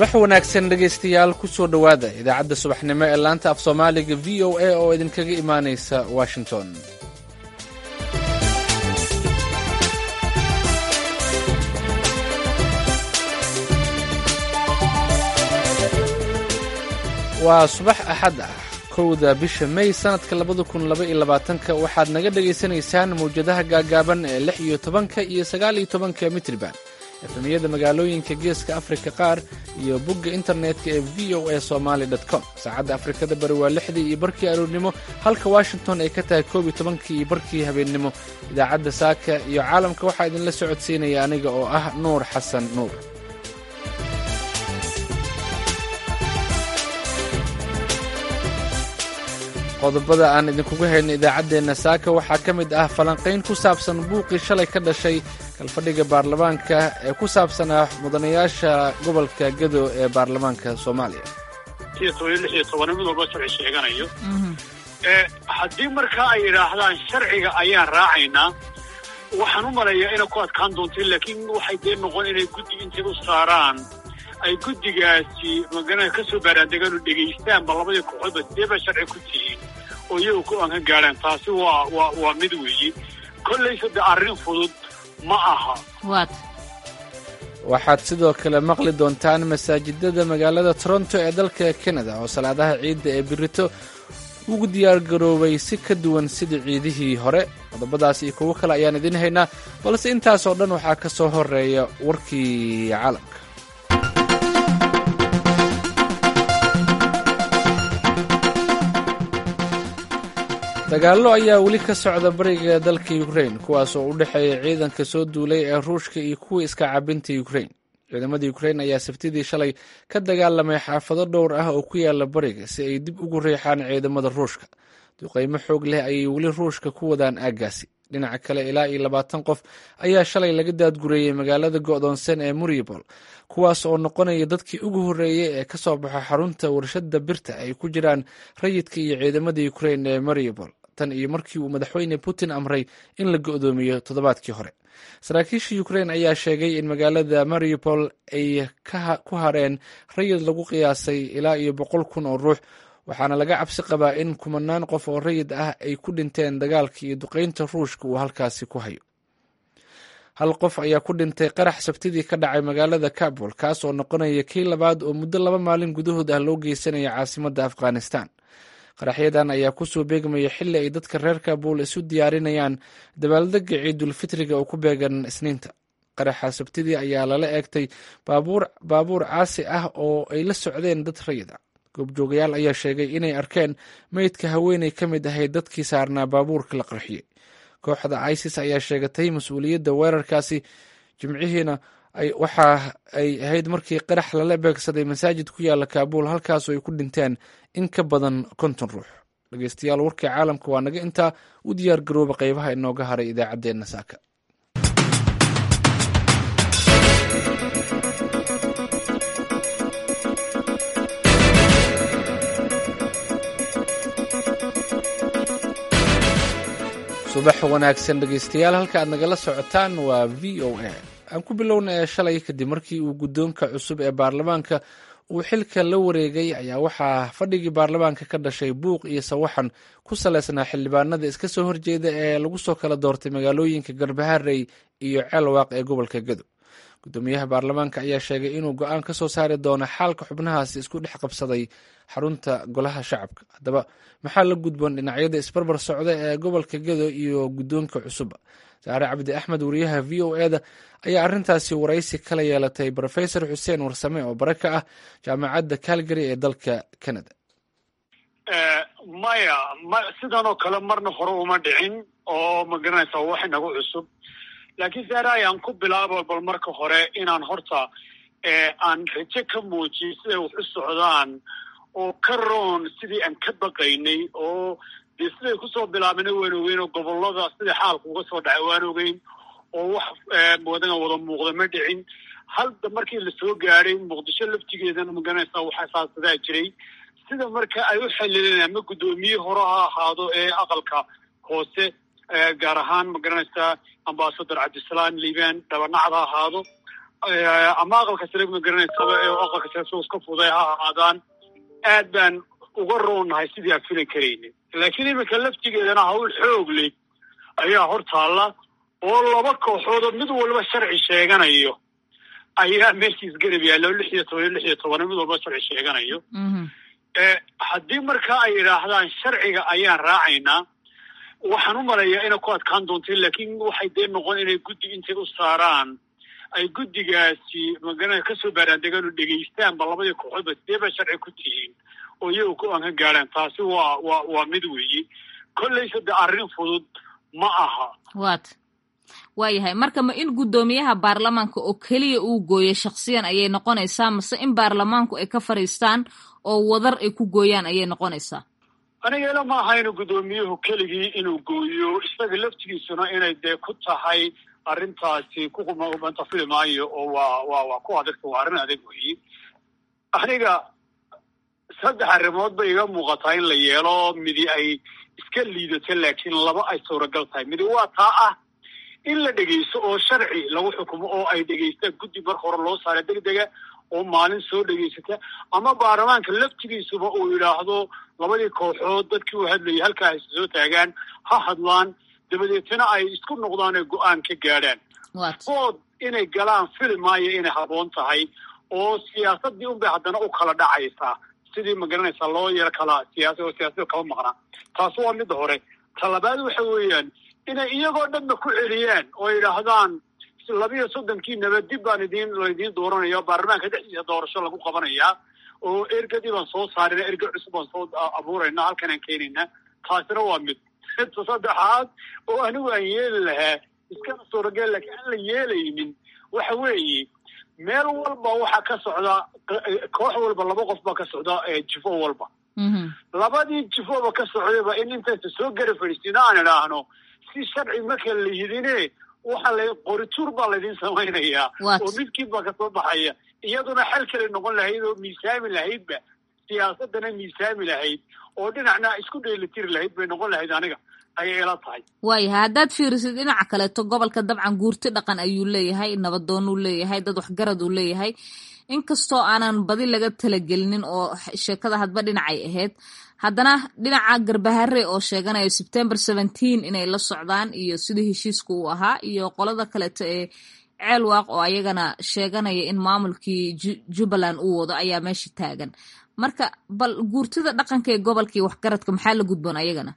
subax wanaagsan dhegaystayaal ku soo dhowaada idaacadda subaxnimo ee laanta af soomaaliga v o a oo idinkaga imaanaysa washington waa subax axad ah kowda bisha may sannadka labada kun laba iyo labaatanka waxaad naga dhagaysanaysaan mawjadaha gaagaaban ee lix iyo tobanka iyo sagaal iyo tobanka mitriban efemiyada magaalooyinka geeska afrika qaar iyo bogga internetka ee v o a somaali com saacadda afrikada bari waa lixdii iyo barkii aroornimo halka washington ay ka tahay koob iyo tobankii iyo barkii habeennimo idaacadda saaka iyo caalamka waxaa idinla socodsiinaya aniga oo ah nuur xasan nuur qodobada aan idinkugu hayno idaacaddeenna saaka waxaa ka mid ah falanqayn ku saabsan buuqii shalay ka dhashay kalfadhiga baarlamaanka ee ku saabsanaa mudanayaasha gobolka gedo ee baarlamaanka soomaaliya mid walba sharci sheeganayo haddii markaa ay yidhaahdaan sharciga ayaan raacaynaa waxaan u maleeyaa inay ku adkaan doonto laakiin waxay dee noqon inay guddi intay u saaraan ay guddigaasi magana ka soo baaraandegaan oo dhegaystaanba labadii kooxoodba sidee baa sharci ku tihiin oo iyagu ku aan ka gaadhaan taasi waa waa waa mid weeye kollaysa de arrin fudud ma aha waxaad sidoo kale maqli doontaan masaajidada magaalada toronto ee dalka kanada oo salaadaha ciidda ee birito ugu diyaargaroobay si ka duwan sidii ciidihii hore qodobadaas iyo kuwo kale ayaan idiin haynaa balse intaasoo dhan waxaa ka soo horeeya warkii caalamka dagaallo ayaa weli ka socda bariga dalka ukrain kuwaas oo u dhexeeya ciidanka soo duulay ee ruushka iyo kuwii iska cabinta ukrain ciidamada ukrain ayaa sabtidii shalay ka dagaalamay xaafado dhowr ah oo ku yaala bariga si ay dib ugu riixaan ciidamada ruushka duqaymo xoog leh ayay weli ruushka ku wadaan aaggaasi dhinaca kale ilaa iyo labaatan qof ayaa shalay laga daadgureeyey magaalada go'doonsan ee muribol kuwaas oo noqonaya dadkii ugu horreeyey ee ka soo baxo xarunta warshadda birta ay ku jiraan rayidka iyo ciidamada ukrain ee maribol tan iyo markii uu madaxweyne putin amray in la go'doomiyo toddobaadkii hore saraakiisha ukrain ayaa sheegay in magaalada maripol ay ku hareen rayid lagu qiyaasay ilaa iyo boqol kun oo ruux waxaana laga cabsi qabaa in kumanaan qof oo rayid ah ay ku dhinteen dagaalka iyo duqaynta ruushka uu halkaasi ku hayo hal qof ayaa ku dhintay qarax sabtidii ka dhacay magaalada kabul kaas oo noqonaya kii labaad oo muddo laba maalin gudahood ah loo geysanaya caasimadda afghanistan qaraxyadan ayaa kusoo beegmaya xilli ay dadka reer kabul isu diyaarinayaan dabaaldega ciidulfitriga oo ku beegan isniinta qaraxa sabtidii ayaa lala eegtay baabuur caasi ah oo ay la socdeen dad rayid ah goobjoogayaal ayaa sheegay inay arkeen meydka haweeney ka mid ahayd dadkii saarnaa baabuurka la qarxiyey kooxda isis ayaa sheegatay mas-uuliyadda weerarkaasi jimcihiina waxa ay ahayd markii qarax lala beegsaday masaajid ku yaala kaabuul halkaasoo ay ku dhinteen in ka badan konton ruux dhegeystayaal warkii caalamka waa naga intaa u diyaar garooba qaybaha inooga haray idaacaddeenna saaka subax wanaagsan dhegeystayaal halka aad nagala socotaan waa v o a aan ku bilowna ee shalay kadib markii uu guddoonka cusub ee baarlamaanka uu xilka la wareegay ayaa waxaa fadhigii baarlamaanka ka dhashay buuq iyo sawaxan ku salaysnaa xildhibaanada iska soo horjeeda ee lagu soo kala doortay magaalooyinka garbaharey iyo ceelwaaq ee gobolka gedo guddoomiyaha baarlamaanka ayaa sheegay inuu go-aan ka soo saari doono xaalka xubnahaasi isku dhex qabsaday xarunta golaha shacabka haddaba maxaa la gudboon dhinacyada isbarbar socda ee gobolka gedo iyo guddoonka cusubba saare cabdi axmed wariyaha v o eda ayaa arrintaasi waraysi kala yeelatay rofesor xuseen warsame oo bare ka ah jaamacadda calgary ee dalka canada maya ma sidan oo kale marna hore uma dhicin oo magaranaysa wax inagu cusub laakiin saare ayaan ku bilaabo bal marka hore inaan horta aan rajo ka muujiyo siday wax u socdaan oo ka roon sidii aan ka baqaynay oo dee siday kusoo bilaabana waan ogeyn oo gobollada sidai xaalka uga soo dhacay waan ogeyn oo wax wadana wada muuqda ma dhicin halda markii lasoo gaadhay muqdisho laftigeedana magaranaysaa waxaa saasadaa jiray sida marka ay u xalileen ama guddoomiye hore ha ahaado ee aqalka hoose gaar ahaan magaranaysaa ambasador cabdisalaam liibaan dhabanacad ha ahaado ama aqalka sare ma garanaysaba ee aqalka sare soo iska fuday ha ahaadaan aad baan uga roonnahay sidii aan filan karaynin laakiin iminka laftigeedana hawl xoog leh ayaa hor taalla oo laba kooxood oo mid walba sharci sheeganayo ayaa meesha isgarab yaalla oo lix iyo toban iyo lix iyo toban mid walba sharci sheeganayo haddii markaa ay yidhaahdaan sharciga ayaan raacaynaa waxaan u malayaa inay ku adkaan doonta laakiin waxay dee noqon inay guddi intay u saaraan ay guddigaasi magana kasoo baaraandegaan oo dhegaystaanba labadii kooxoodba sidee ba sharci ku tihiin oo iyaga go-aan ka gaadhaan taasi waa waa waa mid weeye kollayse de arrin fudud ma aha wat waayahay marka ma in guddoomiyaha baarlamaanka oo keliya uu gooyo shaksiyan ayay noqonaysaa mase in baarlamaanku ay ka fadhiistaan oo wadar ay ku gooyaan ayay noqonaysaa aniga ila ma aha inuu guddoomiyuhu keligii inuu gooyo isaga laftigiisuna inay dee ku tahay arrintaasi kukumanta fili maayo oo waa waa waa ku adagta waa arrin adag weeye aniga saddex arrimood bay iga muuqataa in la yeelo midi ay iska liidato laakiin laba ay suuragal tahay midi waa taa ah in la dhegaysto oo sharci lagu xukumo oo ay dhegaystaan guddi marka hore loo saara degdega oo maalin soo dhegaysata ama baarlamaanka laftigiisuba uu yidhaahdo labadii kooxood dadkii u hadlayay halkaa hayse soo taagaan ha hadlaan dabadeetna ay isku noqdaan ee go-aan ka gaadhaan food inay galaan fili maayo inay haboon tahay oo siyaasadii unbay haddana u kala dhacaysaa sidii magaranaysaa loo yaro kala siyaasa oo siyaasada kala maqnaa taasi waa midda hore talabaad waxa weeyaan inay iyagoo dhanba ku celiyaan oo yidhaahdaan labiyo soddonkiinaba dib baan idin laydiin dooranaya baarlamaanka dhexdiisa doorasho lagu qabanayaa oo ergadii baan soo saarina erge cusub baan soo abuurayna halkanaan keenayna taasina waa mid midta saddexaad oo anigu aan yeeli lahaa iskana suuragel laakiin aan la yeelaynin waxa weeye meel walba waxaa ka socda koox walba laba qof baa ka socda jifo walba labadii jifoba ka socdayba in intaysa soo gara fadhiistina aan idhaahno si sharci marka la yidine waxa la qorituur baa laydin samaynayaa oo midkiin baa kasoo baxaya iyaduna xal kale noqon lahayd oo miisaami lahaydba siyaasadana miisaami lahayd oo dhinacna isku dheelitiri lahayd bay noqon lahayd aniga ayay ila tahay waayahay haddaad fiirisid dhinaca kaleeto gobolka dabcan guurti dhaqan ayuu leeyahay nabadoonuu leeyahay dad waxgarad uu leeyahay inkastoo aanan badi laga talagelinin oo sheekada hadba dhinacay ahayd haddana dhinaca garbahare oo sheeganaya sebtember seventeen inay la socdaan iyo sidii heshiiska uu ahaa iyo qolada kaleeto ee ceelwaaq oo ayagana sheeganaya in maamulkii jubbaland uu wado ayaa meesha taagan marka bal guurtida dhaqanka ee gobolkii waxgaradka maxaa la gudboon ayagana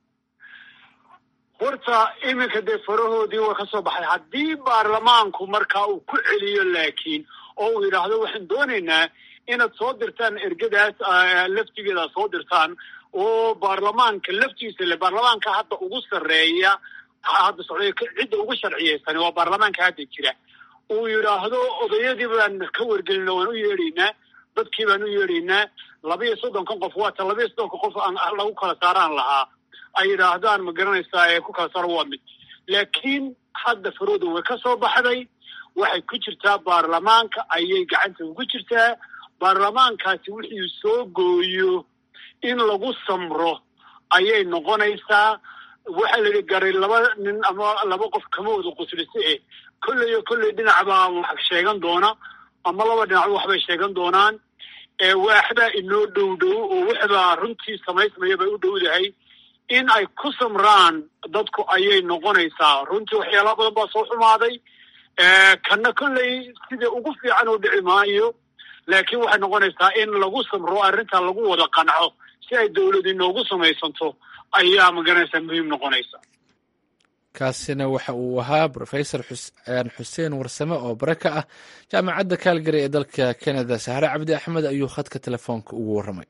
horta iminka dee farahoodii way ka soo baxday haddii baarlamaanku markaa uu ku celiyo laakiin oo uu yidhaahdo waxaan doonaynaa inaad soo dirtaan ergadaas laftigeeda soo dirtaan oo baarlamaanka laftiisa le baarlamaanka hadda ugu sarreeya hadda socday cidda ugu sharciyeysan waa baarlamaanka hadda jira uu yidhaahdo odayadii baan ka wargelina waan u yeedhaynaa dadkii baan u yeedhaynaa labaiyo soddonkan qof waata labaiyo soddonka qof aan lagu kala saaraan lahaa ay yidhaahdaan ma garanaysaa ee ku kala saaro waa mid laakiin hadda farooda way ka soo baxday waxay ku jirtaa baarlamaanka ayay gacanta ugu jirtaa baarlamaankaasi wixii soo gooyo in lagu samro ayay noqonaysaa waxaa la yidhi garay laba nin ama laba qof kama wada quslise eh kolleyo kolley dhinac baa wax sheegan doona ama laba dhinacba waxbay sheegan doonaan waaxbaa inoo dhow dhow oo waxbaa runtii samaysmaya bay u dhowdahay in ay ku samraan dadku ayay noqonaysaa runtii waxyaalaha badan baa soo xumaaday kana kolley sida ugu fiican oo dhici maayo laakiin waxay noqonaysaa in lagu samro arrinta lagu wada qanco si ay dowlad inoogu samaysanto ayaa magaranaysaa muhiim noqonaysa kaasina waxa uu ahaa rofesor xuseen warsame oo bare ka ah jaamacadda kaalgary ee dalka canada sahre cabdi axmed ayuu khadka telefoonka ugu warramay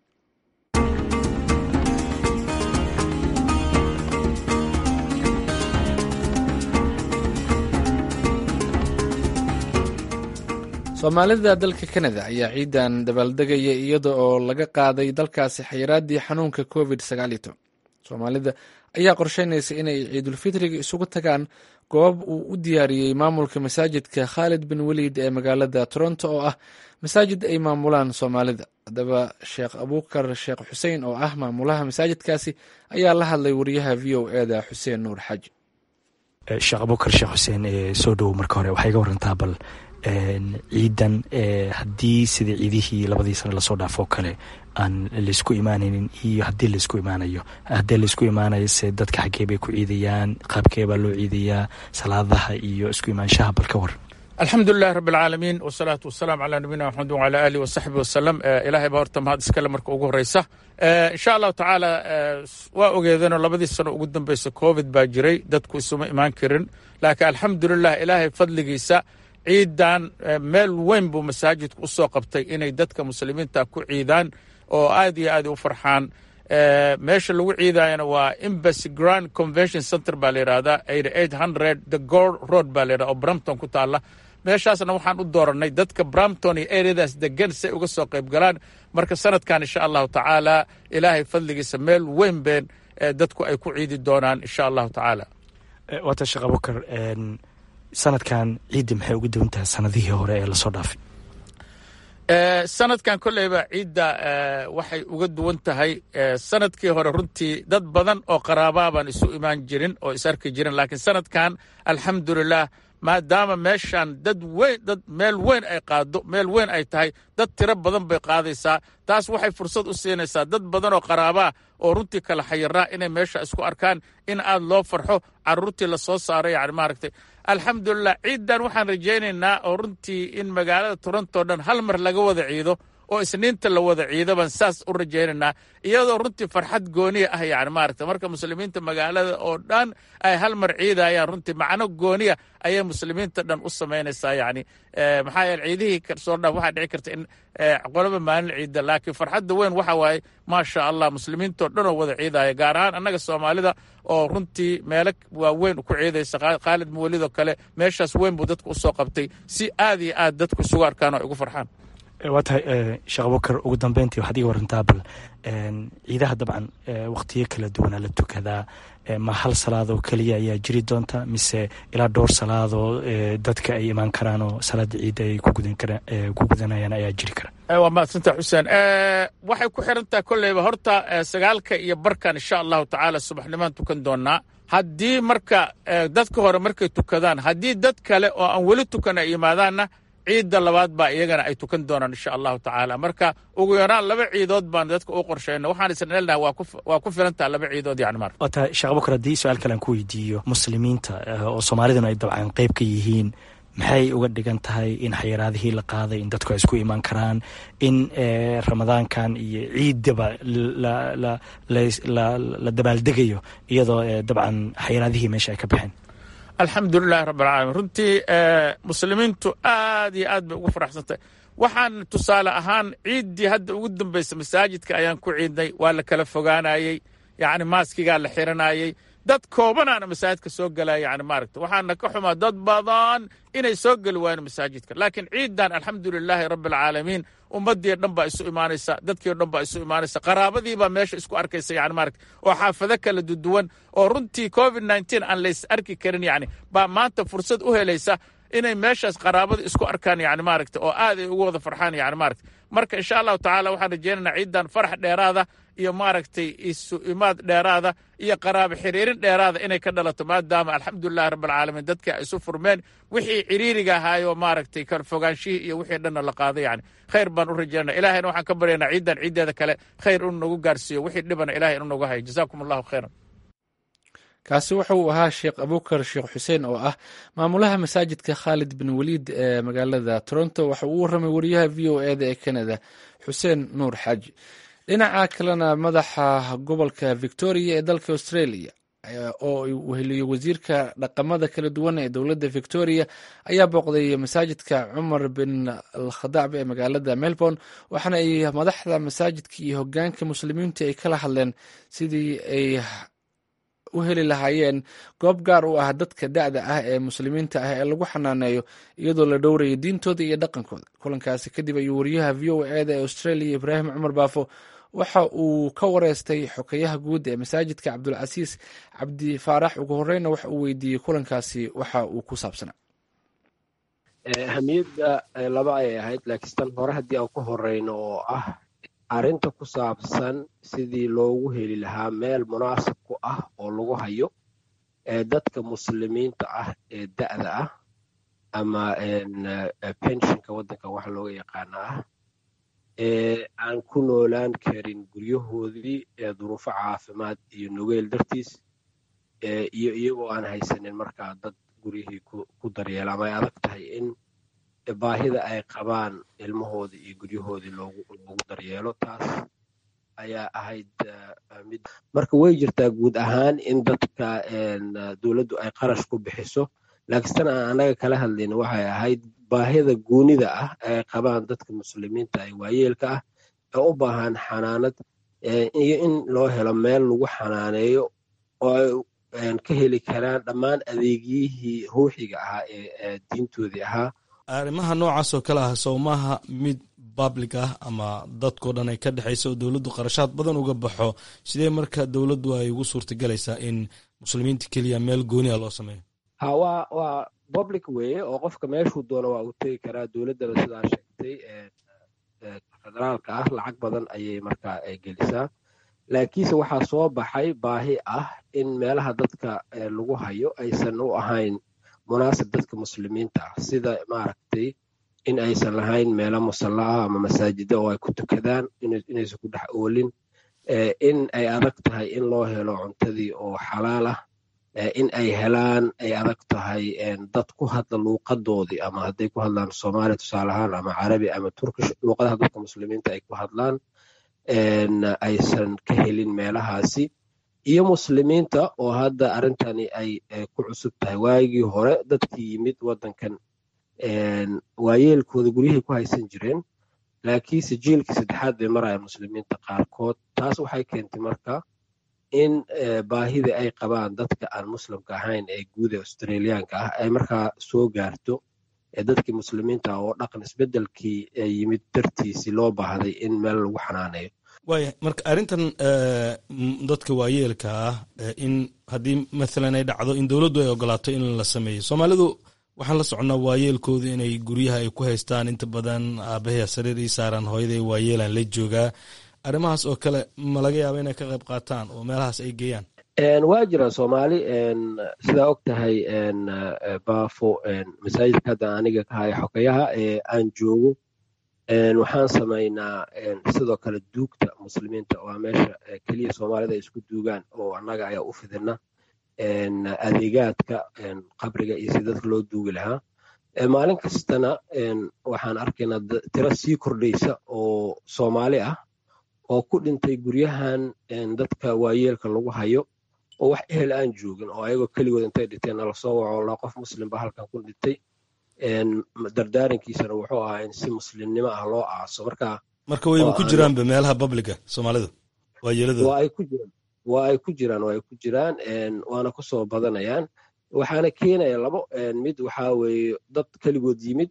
soomaalida dalka canada ayaa ciidan dabaaldegaya iyada oo laga qaaday dalkaasi xayiraadii xanuunka covid soomaalida ayaa qorsheynaysa inay ciidulfitriga isugu tagaan goob uu u diyaariyey maamulka masaajidka khaalid bin weliid ee magaalada toronto oo ah masaajid ay maamulaan soomaalida haddaba sheekh abuukar sheekh xuseen oo ah maamulaha masaajidkaasi ayaa la hadlay wariyaha v o eda xuseen nuur xaaji sheekh abuukar sheekh xuseen soo dhowow marka hore waxay ga warantaa bal ciidan haddii sidii ciidihii labadii sane lasoo dhaafoo kale aan laysku imaanaynin iyo haddii laysku imaanayo haddii laysku imaanayo se dadka xaggee bay ku ciidayaan qaabkee baa loo ciidayaa salaadaha iyo isku imaanshaha bal ka waran alxamdu lilahi rabi alcaalamiin wasalaatu wasalaamu calaa nabiyina maxamed wacala aalihi wasaxbi wasalam ilaahay baa horta mahad iskale marka ugu horeysa insha allahu tacaala waa ogeedeenoo labadii sano ugu dambeysa covid baa jiray dadku isuma imaan karin laakiin alxamdulilah ilaahay fadligiisa ciidan meel weyn buu masaajidku u soo qabtay inay dadka muslimiinta ku ciidaan oo aad iyo aad u farxaan meesha lagu ciidayana waa embassy grand convention center baa la yidhahdaa eight hundred the gor road baa la yidhahda oo brampton ku taalla meeshaasna waxaan u dooranay dadka brampton iyo areadaas degan si ay uga soo qayb galaan marka sanadkan insha allahu tacaala ilaahay fadligiisa meel weyn been dadku ay ku ciidi doonaan insha allahu tacaala waata sheekh abukar sanadkan ciidda maxay uga duwan tahay sanadihii hore ee lasoo dhaafay sanadkan kolleyba ciidda waxay uga duwan tahay sanadkii hore runtii dad badan oo qaraabaa baan isu imaan jirin oo is arki jirin laakiin sanadkan alxamdulilah maadaama meeshan dad weyn dad meel weyn ay qaado meel weyn ay tahay dad tiro badan bay qaadaysaa taas waxay fursad u siinaysaa dad badan oo qaraabaa oo runtii kala xayiraa inay meesha isku arkaan in aad loo farxo caruurtii lasoo saaro yani maaragtay alxamdulilah ciiddan waxaan rajaynaynaa oo runtii in magaalada toronto dhan hal mar laga wada ciido oo isniinta la wada ciido baan saas u rajaynaynaa iyadoo runtii farxad gooniya ah yani maaragta marka muslimiinta magaalada oo dhan ay hal mar ciidayaan runtii macno gooniya ayay muslimiinta dhan u samaynaysaa yani maxaa yeele ciidihii soo dhaaf waxaa dhici karta in qolaba maalin ciida laakiin farxadda weyn waxa waaye maasha allah muslimiintao dhan oo wada ciidaya gaar ahaan annaga soomaalida oo runtii meelo waaweyn ku ciidaysa khaalid muwalidoo kale meeshaas weyn buu dadka usoo qabtay si aad iyo aad dadku isugu arkaan oo igu farxaan waa tahay sheekh abubakar ugu dambeyntii waxaad iga warantaa bal ciidaha dabcan wakhtiyo kala duwanaa la tukadaa ma hal salaadoo keliya ayaa jiri doonta mise ilaa dhowr salaadoo dadka ay imaan karaan oo salaada ciidda ay ku gudanayaan ayaa jiri kara waa mahadsanta xuseen waxay ku xiran tahay kolleyba horta sagaalka iyo barkan insha allahu tacaala subaxnimaan tukan doonaa haddii marka dadka hore markay tukadaan haddii dad kale oo aan weli tukan ay yimaadaanna ciidda labaad baa iyagana ay tukan doonaan insha allahu tacaala marka ugu yaraan laba ciidood baan dadka u qorshayna waxaan isnelnaha waa ku filantaha laba ciidood yani mar waa tahay sheekh abubakar haddii su-aal kale aan ku weydiiyo muslimiinta oo soomaaliduna ay dabcan qayb ka yihiin maxay uga dhigan tahay in xayiraadihii la qaaday in dadku ay isku imaan karaan in ramadaankan iyo ciiddaba la dabaaldegayo iyadoo dabcan xayiraadihii meesha ay ka baxeen alxamdu lilahi rabb alcaalamiin runtii muslimiintu aad iyo aad bay ugu faraxsantahay waxaan tusaale ahaan ciiddii hadda ugu dambaysa masaajidka ayaan ku ciidnay waa la kala fogaanayey yacni maaskigaa la xiranayey dad koobanaana masaajidka soo galaya yani maaragta waxaana ka xumaa dad badan inay soo geli waayeen masaajidka laakiin ciidan alxamdu lilaahi rabbi alcaalamiin ummadii dhan baa isu imaanaysa dadkii o dhan baa isu imaanaysa qaraabadii baa meesha isku arkaysa yani maaragta oo xaafado kala duduwan oo runtii covid nneteen aan lays arki karin yani baa maanta fursad u helaysa inay meeshaas qaraabada isku arkaan yani maaragta oo aad ay ugu wada farxaan yani maaragta marka insha allahu tacaala waxaan rajaynaynaa ciidan farax dheeraada iyo maaragtay isu imaad dheeraada iyo qaraabo xiriirin dheeraada inay ka dhalato maadaama alxamdulilahi rabbilcaalamiin dadkii ay isu furmeen wixii ciriiriga ahaayoo maaragtay kala fogaanshihii iyo wixii dhanna la qaaday yani khayr baan u rajaynaa ilahayna waxaan ka baryaynaa ciidan ciiddeeda kale khayr inuu nagu gaarsiiyo wixii dhibana ilahay inuu nagu hayo jazaakum allahu khayran kaasi wuxa uu ahaa sheekh abukar sheekh xuseen oo ah maamulaha masaajidka khaalid bin waliid ee magaalada toronto waxa uu warramay wariyaha v o eda ee canada xuseen nuur xaaji dhinaca kalena madaxa gobolka victoria ee dalka australia oo uu heliyo wasiirka dhaqamada kala duwan ee dowladda victoria ayaa booqday masaajidka cumar bin alkhadaab ee magaalada melbourne waxaana ay madaxda masaajidka iyo hogaanka muslimiintu ay kala hadleen sidii ay u heli lahaayeen goob gaar u ah dadka da'da ah ee muslimiinta ah ee lagu xanaaneeyo iyadoo la dhowrayo diintooda iyo dhaqankooda kulankaasi kadib ayuu wariyaha v o eda ee australia ibraahim cumar baafo waxa uu ka wareystay xokeyaha guud ee masaajidka cabdulcasiis cabdi faarax ugu horeyna waxa uu weydiiyey kulankaasi waxa uu ku saabsanaa ahamiyadda laba ayay ahayd laakiin tan hore haddii aan ku horeyno oo ah arrinta ku saabsan sidii loogu heli lahaa meel munaasib ku ah oo lagu hayo ee dadka muslimiinta ah ee da'da ah ama pensionka waddankan waxa looga yaqaana ah ee aan ku noolaan karin guryahoodii duruufo caafimaad iyo nugeyl dartiis iyo iyagoo aan haysanin markaa dad guryihii ku daryeela ama ay adag tahay in baahida ay qabaan ilmahoodii iyo guryahoodii loogu daryeelo taas ayaa ahayd mid marka way jirtaa guud ahaan in dadka dowladdu ay qarash ku bixiso laakiin tan aan annaga kala hadlayna waxay ahayd baahida goonida ah ay qabaan dadka muslimiinta ee waayeelka ah ee u baahan xanaanad iyo in loo helo meel lagu xanaaneeyo oo ay ka heli karaan dhammaan adeegyihii ruuxiga ahaa ee diintoodii ahaa arrimaha noocaas oo kale ah sowmaha mid public ah ama dadkao dhan ay ka dhexaysa oo dowladdu qarashaad badan uga baxo sidee marka dowladdu ay ugu suurtagelaysaa in muslimiinta keliya meel gooniha loo sameeyo ha waa waa public weeye oo qofka meeshuu doono waa uu tegi karaa dowladdana sidaa sheegtay federaalka ah lacag badan ayay markaa gelisaa laakiinse waxaa soo baxay baahi ah in meelaha dadka lagu hayo aysan u ahayn munaasib dadka muslimiinta ah sida maaragtay in aysan lahayn meelo musalla ah ama masaajida oo ay ku tukadaan inaysan ku dhex oolin in ay adag tahay in loo helo cuntadii oo xalaal ah in ay helaan ay adag tahay dad ku hadla luuqadoodii ama hadday ku hadlaan soomaali tusaale ahaan ama carabi ama turkish luuqadaha dadka muslimiinta ay ku hadlaan aysan ka helin meelahaasi iyo muslimiinta oo hadda arrintani ay ku cusub tahay waagii hore dadkii yimid waddankan waayeelkooda guryahay ku haysan jireen laakiinse jiilkii saddexaad bay maraya muslimiinta qaarkood taas waxay keentay marka in baahida ay qabaan dadka aan muslimka ahayn ee guud ee australiyaanka ah ay markaa soo gaarto dadkii muslimiinta ah oo dhaqan isbeddelkii yimid dartiisii loo baahday in meel lagu xanaaneeyo waaya marka arrintan dadka waayeelka ah in haddii mathalan ay dhacdo in dowladdu ay ogolaato in la sameeyo soomaalidu waxaan la soconnaa waayeelkooda inay guryaha ay ku haystaan inta badan aabahaya sariir ii saaran hooyaday waayeelaan la joogaa arrimahaas oo kale ma laga yaaba inay ka qayb qaataan oo meelahaas ay geeyaan waa jiraan soomaali sidaa og tahay baafo masaajidka hadda aniga ka haya xokayaha ee aan joogo waxaan samaynaa sidoo kale duugta muslimiinta waa meesha keliya soomaalida ay isku duugaan oo annaga ayaa u fidina adeegaadka qabriga iyo si dadka loo duugi lahaa maalin kastana waxaan arkaynaa tiro sii kordhaysa oo soomaali ah oo ku dhintay guryahan dadka waayeelka lagu hayo oo wax ehel aan joogin oo ayagoo keligood intay dhinteen nala soo waco la qof muslim ba halkan ku dhintay dardaarankiisana wuxuu ahaa in si muslimnimo ah loo aaso marka marka wayba ku jiraanba meelaha publica soomaalida waayeeladooda waa ay ku jiraan waa ay ku jiraan waa ay ku jiraan waana ku soo badanayaan waxaana keenaya labo mid waxaa weeye dad keligood yimid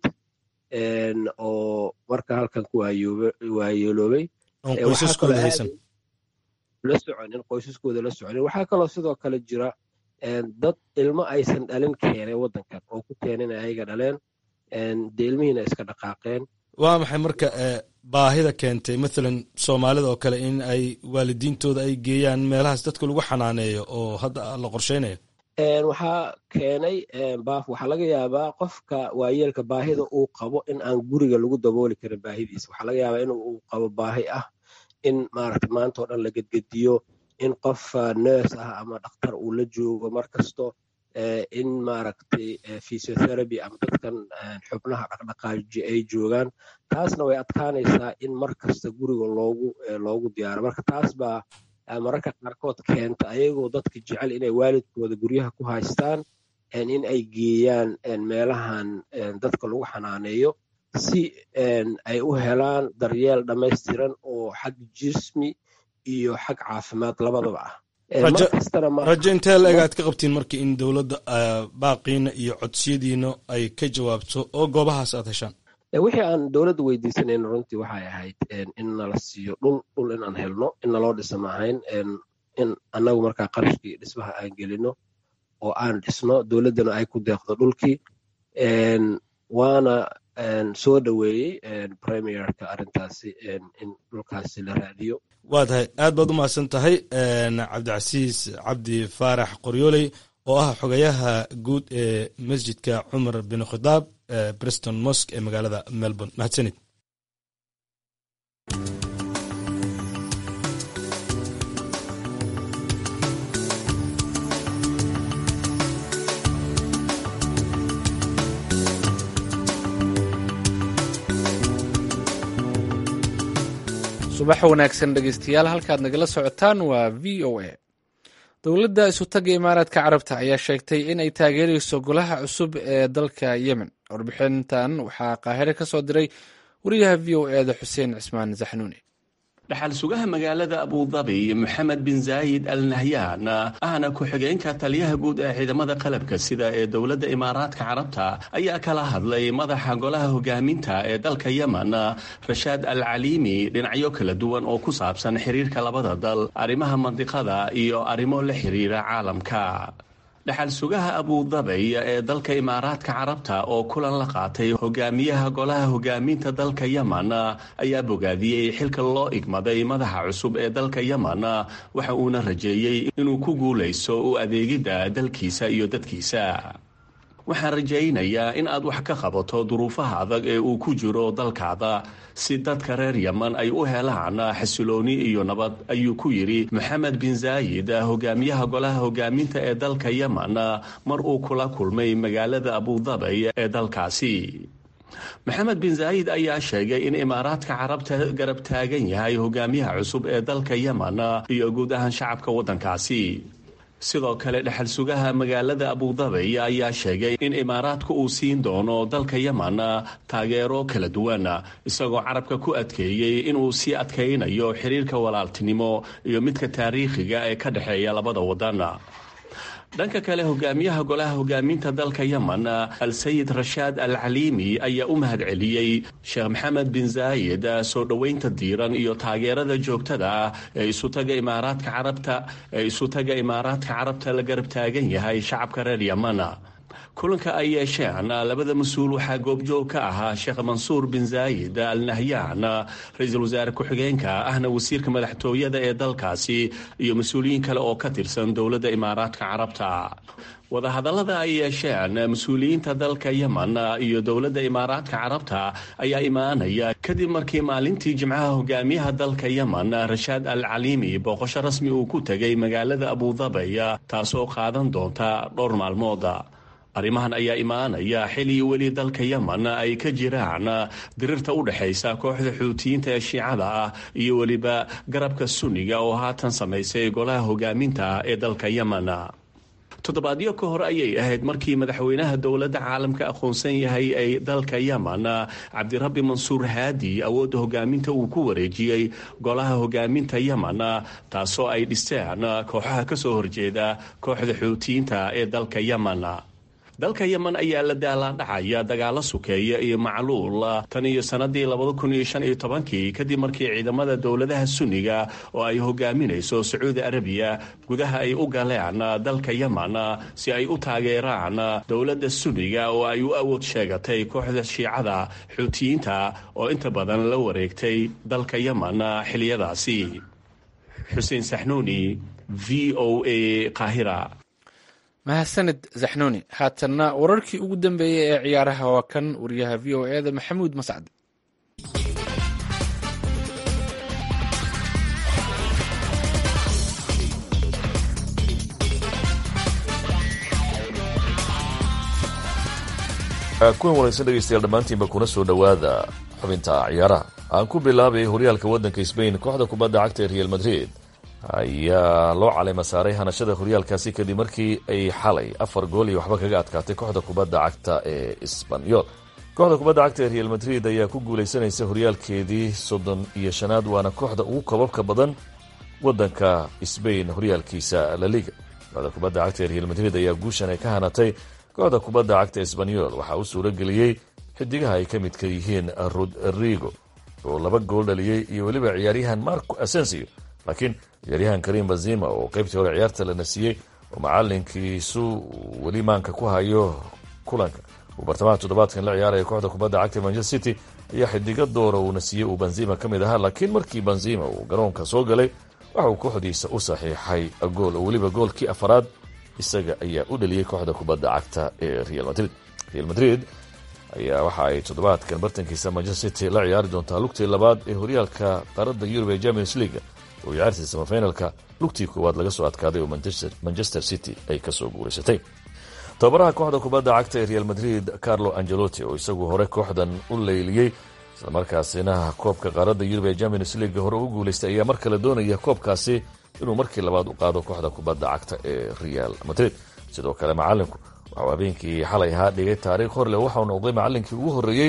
oo marka halkan ku waayeeloobay oon qoysaskooda haysan la soconin qoysaskooda la soconin waxaa kaloo sidoo kale jira dad ilmo aysan dhalin keenay waddankan oo ku keenin ayaga dhaleen dee ilmihiina iska dhaqaaqeen waa maxay marka baahida keentay mathalan soomaalida oo kale in ay waalidiintooda ay geeyaan meelahaas dadka lagu xanaaneeyo oo hadda la qorsheynayo waxaa keenay baaf waxaa laga yaabaa qofka waayeelka baahida uu qabo in aan guriga lagu dabooli karin baahidiisa waxaa laga yaabaa in uu qabo baahi ah in maaragta maanta oo dhan la gedgediyo in qof nurse ah ama dhakhtar uu la joogo mar kasto in maaragtay physiotherapy ama dadkan xubnaha dhaqdhaqaaji ay joogaan taasna way adkaanaysaa in mar kasta guriga loogu loogu diyaaro marka taas baa mararka qaarkood keenta ayagoo dadka jecel inay waalidkooda guryaha ku haystaan in ay geeyaan meelahan dadka lagu xanaaneeyo si ay u helaan daryeel dhammaystiran oo xag jismi iyo xag caafimaad labadaba ah rajo intee la eg aad ka qabtiin marka in dowladda baaqiina iyo codsiyadiina ay ka jawaabto oo goobahaas aad heshaan wixii aan dowladda weydiisanayna runtii waxay ahayd in nala siiyo dhul dhul inaan helno in naloo dhisa ma ahayn in annagu markaa qarashkii dhismaha aan gelino oo aan dhisno dowladdana ay ku deeqdo dhulkii waana soo dhoweeyey premierka arrintaasi in dhulkaasi la raadiyo waa tahay aad baad u mahadsan tahay cabdicasiis cabdi faarax qoryooley oo ah xogayaha guud ee masjidka cumar bin khitaab briston mosk ee magaalada melbourne mahadsanid subax wanaagsan dhegeystayaal halkaad nagala socotaan waa v o a dowladda isutaga imaaraadka carabta ayaa sheegtay in ay taageerayso golaha cusub ee dalka yemen warbixintan waxaa qaahire ka soo diray wariyaha v o eda xuseen cismaan zaxnuuni dhaxal sugaha magaalada abudabi moxamed bin zaayid al nahyan ahna ku-xigeenka taliyaha guud ee ciidamada qalabka sida ee dowladda imaaraadka carabta ayaa kala hadlay madaxa golaha hogaaminta ee dalka yemen rashaad al caliimi dhinacyo kala duwan oo ku saabsan xiriirka labada dal arrimaha mandiqada iyo arrimo la xiriira caalamka dhaxal sugaha abudabay ee dalka imaaraadka carabta oo kulan la qaatay hogaamiyaha golaha hogaaminta dalka yemen ayaa bogaadiyey xilka loo igmaday madaxa cusub ee dalka yemen waxa uuna rajeeyey inuu ku guulayso u adeegidda dalkiisa iyo dadkiisa waxaan rajaynayaa in aad wax ka qabato duruufaha adag ee uu ku jiro dalkaada si dadka reer yemen ay u helaan xasilooni iyo nabad ayuu ku yidhi moxamed bin zaayid hogaamiyaha golaha hogaaminta ee dalka yemen mar uu kula kulmay magaalada abudabay ee dalkaasi maxamed bin zaayid ayaa sheegay in imaaraadka carabta garab taagan yahay hogaamiyaha cusub ee dalka yemen iyo guud ahaan shacabka waddankaasi sidoo kale dhexal sugaha magaalada abudabay ayaa sheegay in imaaraadka uu siin doono dalka yemen taageero kala duwan isagoo carabka ku adkeeyey inuu sii adkaynayo xiriirka walaaltinimo iyo midka taariikhiga ee ka dhexeeya labada wadan dhanka kale hogaamiyaha golaha hogaaminta dalka yemen al-sayid rashaad al caliimi ayaa u mahad celiyey sheekh maxamed bin zaayid soo dhoweynta diiran iyo taageerada joogtada ah ee isutaga imaaraadka carabta ee isutaga imaaraadka carabta la garab taagan yahay shacabka reer yemen kulanka ay yeesheen labada mas-uul waxaa goobjoog ka ahaa sheekh mansuur bin zaayid al nahyan ra-iisul wasaare ku-xigeenka ahna wasiirka madaxtooyada ee dalkaasi iyo mas-uuliyiin kale oo ka tirsan dowladda imaaraadka carabta wadahadallada ay yeesheen mas-uuliyiinta dalka yemen iyo dowladda imaaraadka carabta ayaa imaanaya kadib markii maalintii jimcaha hogaamiyaha dalka yemen rashaad al caliimi booqosho rasmi uu ku tegay magaalada abudabay taasoo qaadan doonta dhowr maalmood arrimahan ayaa imaanaya xili weli dalka yemen ay ka jiraan dirirta u dhexaysa kooxda xuutiyiinta ee shiicada ah iyo weliba garabka sunniga oo haatan samaysay golaha hogaaminta ee dalka yemen toddobaadyo ka hor ayay ahayd markii madaxweynaha dowladda caalamka aqoonsan yahay ee dalka yemen cabdirabbi mansuur haadi awoodda hogaaminta uu ku wareejiyey golaha hogaaminta yemen taasoo ay dhisteen kooxaha kasoo horjeeda kooxda xuutiyiinta ee dalka yemen dalka yemen ayaa la daalaadhacaya dagaalo sukeeya iyo macluul tan iyo sanadii labada kun iyo shan iyo tobankii kadib markii ciidamada dowladaha sunniga oo ay hogaaminayso sacuudi arabiya gudaha ay u galeen dalka yemen si ay u taageeraan dowladda sunniga oo ay u awood sheegatay kooxda shiicada xuutiyiinta oo inta badan la wareegtay dalka yemen xiliyadaasi xuseen saxnuuni v o a qaahira mahadsanid zaxnuuni haatanna wararkii ugu dambeeyey ee ciyaaraha waa kan wariyaha v o eda maxamuud mascad kuwan wanaagsan dhegeystayaal dhammaantiinba kuna soo dhowaada xubinta ciyaaraha aan ku bilaabay horyaalka waddanka sbain kooxda kubadda cagta ee real madrid ayaa loo caleyma saaray hanashada horyaalkaasi kadib markii ay xalay afar gool iyo waxba kaga adkaatay kooxda kubadda cagta ee sbanyol kooxda kubadda cagta ee real madrid ayaa ku guuleysanaysa horyaalkeedii soddon iyo shanaad waana kooxda ugu kobabka badan wadanka sbain horyaalkiisa laliga kooxda kubadda cagta ee real madrid ayaa guushan ay ka hanatay kooxda kubadda cagta esbanyol waxaa u suuro geliyey xidigaha ay ka midka yihiin rodrigo oo laba gool dhaliyey iyo weliba ciyaaryahan marco asensio laakiin ciyaaryahan karim bazima oo qaybtii hore ciyaarta la nasiiyey oo macalinkiisu weli maanka ku hayo kulanka uu bartamaha toddobaadkan la ciyaaraya kooxda kubadda cagta manchester city ayaa xidiga doora uu nasiiyey uu benzima ka mid ahaa laakiin markii benzima uu garoonka soo galay waxa uu kooxdiisa u saxiixay gool oo weliba goolkii afaraad isaga ayaa u dhaliyey kooxda kubadda cagta ee real madrid real madrid ayaa waxa ay toddobaadkan bartankiisa manchester city la ciyaari doontaa lugtii labaad ee horyaalka qaaradda yurub ee champions league oo ciyaartii samafinalka lugtii koowaad laga soo adkaaday oo manchester city ay kasoo guulaysatay tababaraha kooxda kubadda cagta ee real madrid carlo angelotti oo isagu hore kooxdan u leyliyey islamarkaasina koobka qaaradda yurub ee champions league hore u guulaystay ayaa mar kale doonaya koobkaasi inuu markii labaad u qaado kooxda kubadda cagta ee real madrid sidoo kale macalinku waxuu habeenkii xalay ahaa dhigay taariikh horleh waxau noqday macalinkii ugu horreeyey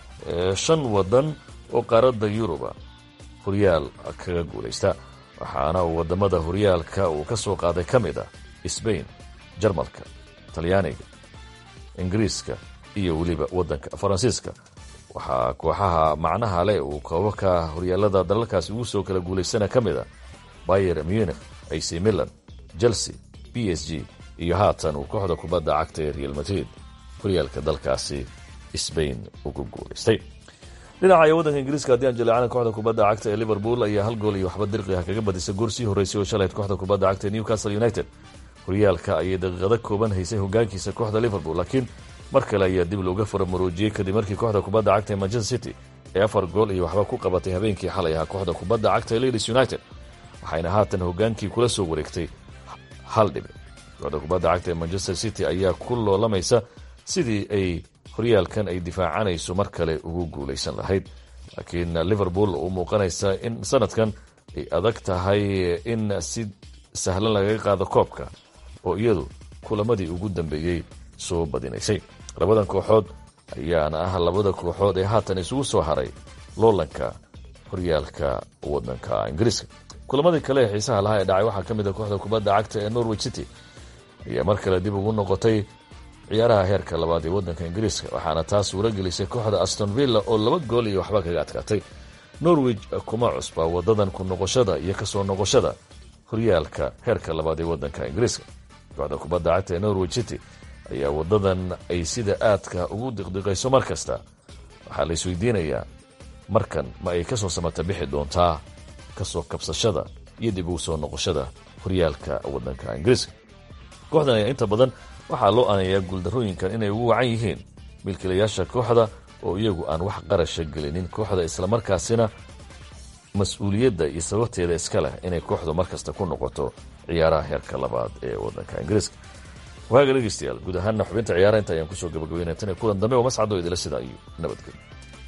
shan wadan oo qaaradda yuruba horyaal kaga guulaysta waxaana uu wadamada horyaalka uu ka soo qaaday ka mid ah sbain jarmalka talyaaniga ingiriiska iyo weliba wadanka faransiiska waxaa kooxaha macnaha leh uu koobabka horyaalada dalalkaasi ugu soo kala guulaystana ka mid a bayer munich ac milan chelsea b s g iyo haatan uu kooxda kubadda cagta ee real madrid horyaalka dalkaasi sbain ugu guulaystay dhinaca iyo waddanka ingiriiska haddii aan jaleecana kooxda kubadda cagta ee liverpool ayaa hal gool iyo waxba dirqi ah kaga badisay goor sii horreysay oo shalayd kooxda kubadda cagta ee newcastle united horyaalka ayay daqiiqado kooban haysay hogaankiisa kooxda liverpool laakiin mar kale ayaa dib looga faramuruujiyey kadib markii kooxda kubadda cagta ee manchester city ee afar gool iyo waxba ku qabatay habeenkii xalay ahaa kooxda kubadda cagta ee ladies united waxayna haatan hogaankii kula soo wareegtay hal dhibic kooxda kubadda cagta ee manchester city ayaa ku loolamaysa sidii ay horyaalkan ay difaacanayso mar kale ugu guulaysan lahayd laakiin liverpool u muuqanaysa in sanadkan ay adag tahay in si sahlan lagaga qaado koobka oo iyadu kulamadii ugu dambeeyey soo badinaysay labadan kooxood ayaana ah labada kooxood ee haatan isugu soo haray loolanka horyaalka wadanka ingiriiska kulamadii kale ee xiisaha lahaa ee dhacay waxaa ka mid a kooxda kubadda cagta ee norwich city ayaa mar kale dib ugu noqotay ciyaaraha heerka labaad ee wadanka ingiriiska waxaana taas suura gelisay kooxda aston villa oo laba gool iyo waxba kaga adkaatay norwich kuma cusba wadadan ku noqoshada iyo kasoo noqoshada horyaalka heerka labaad ee wadanka ingiriiska kooxda kubadda cagta ee norwich city ayaa wadadan ay sida aadka ugu diqdiqayso mar kasta waxaa la isweydiinayaa markan ma ay kasoo samata bixi doontaa kasoo kabsashada iyo dib ugu soo noqoshada horyaalka wadanka ingiriiska kooxdan ayaa inta badan waxaa loo aanayaa guuldarrooyinkan inay ugu wacan yihiin milkiilayaasha kooxda oo iyagu aan wax qarasha gelinin kooxda islamarkaasina mas-uuliyadda iyo sababteeda iska leh inay kooxdu mar kasta ku noqoto ciyaaraha heerka labaad ee wadanka ingiriiska waaga dhegeystayaal guud ahaanna xubinta ciyaaraha inta ayaan kusoo gabagabeynaya tan iyo kulan dambe oo mascado idila sidaa iyo nabadgelyo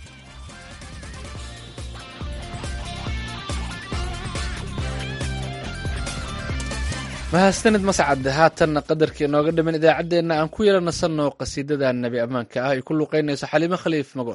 mahadsanid mascad haatanna qadarkii inooga dhiman idaacaddeenna aan ku yara nasanno qasiidada nebi ammaanka ah ay ku luqaynayso xaliimo khaliif magool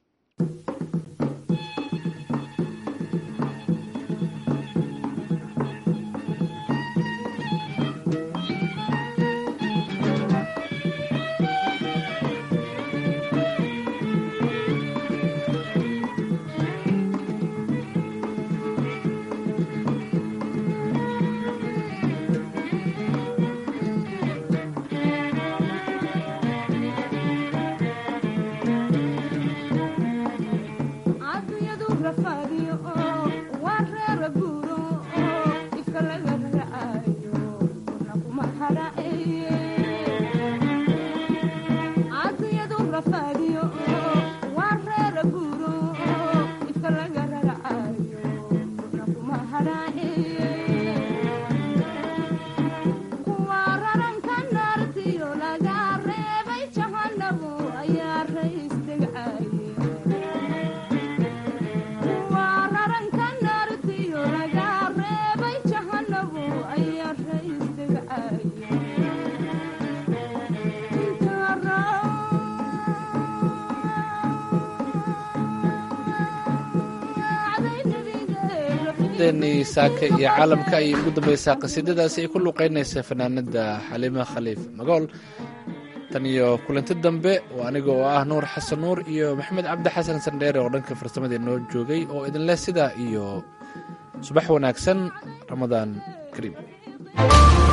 saaka iyo caalamka ayay ugu dambaysaa qasiidadaasi ay ku luqaynaysa fanaanada xaliima khaliif magool tan iyo kulanti dambe oo aniga oo ah nuur xasan nuur iyo maxamed cabdi xasan sandheere oo dhanka farsamada noo joogay oo idinleh sidaa iyo subax wanaagsan ramadaan kariim